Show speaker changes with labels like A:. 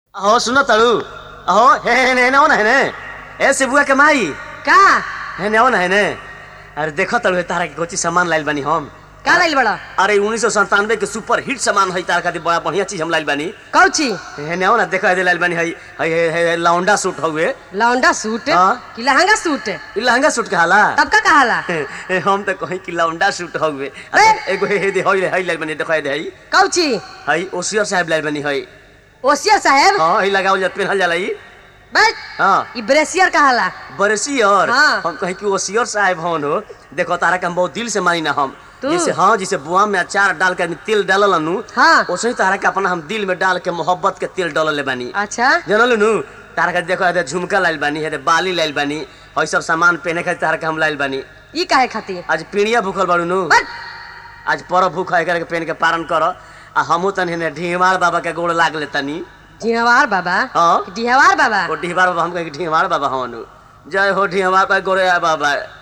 A: अहो सुनो तड़ू अहो हे हे ने ने ना ने ए सिबुआ के माई
B: का
A: हे ने ना ने अरे देखो तड़ू तारा के कोची सामान लाइल बानी हम
B: का लाइल बड़ा
A: अरे उन्नीस सौ संतानवे के सुपर हिट सामान है तारा खातिर बड़ा बढ़िया चीज हम लाइल बानी
B: कौची
A: हे ने ना देखो दे लाइल बानी है है है- है लौंडा सूट हउए
B: लौंडा सूट
A: हाँ।
B: कि लहंगा सूट
A: ई लहंगा सूट कहाला
B: तब का कहाला
A: हम तो कहीं कि लौंडा सूट हउए
B: ए!
A: एगो हे हे दे हई हई लाइल बानी देखो दे हई
B: कौची
A: हई ओसियर साहब लाइल बानी हई
B: ओसियर साहेब
A: हां हई लगावल जात पेनहल जाला ई
B: बस
A: हां
B: ई ब्रेसियर कहाला
A: बरसी और
B: हाँ।
A: हम कहीं कि ओसियर साहब हन हो देखो तारा के हम बहुत दिल से मानी ना हम
B: तू?
A: जैसे हाँ जैसे बुआ में अचार डाल के आदमी तेल डालल नु
B: हाँ।
A: वैसे ही तारा के अपना हम दिल में डाल के मोहब्बत के तेल डालल ले बानी
B: अच्छा
A: जानल नु तारा के देखो है झुमका लाइल बानी है बाली लाइल बानी हई सब सामान पहने खातिर तारा के हम लाइल बानी
B: ई काहे खातिर
A: आज पीड़िया भूखल बाड़ू नु
B: बस
A: आज पर भूख है करके पहन के पारण कर आ हमू तनी ने ढीमार बाबा के गोड़ लाग ले तनी
B: ढिहवार बाबा
A: हाँ।
B: कि ढिहवार बाबा
A: ओ ढीमार बाबा हम कहे ढीमार बाबा हनु जय हो ढीमार का गोरे बाबा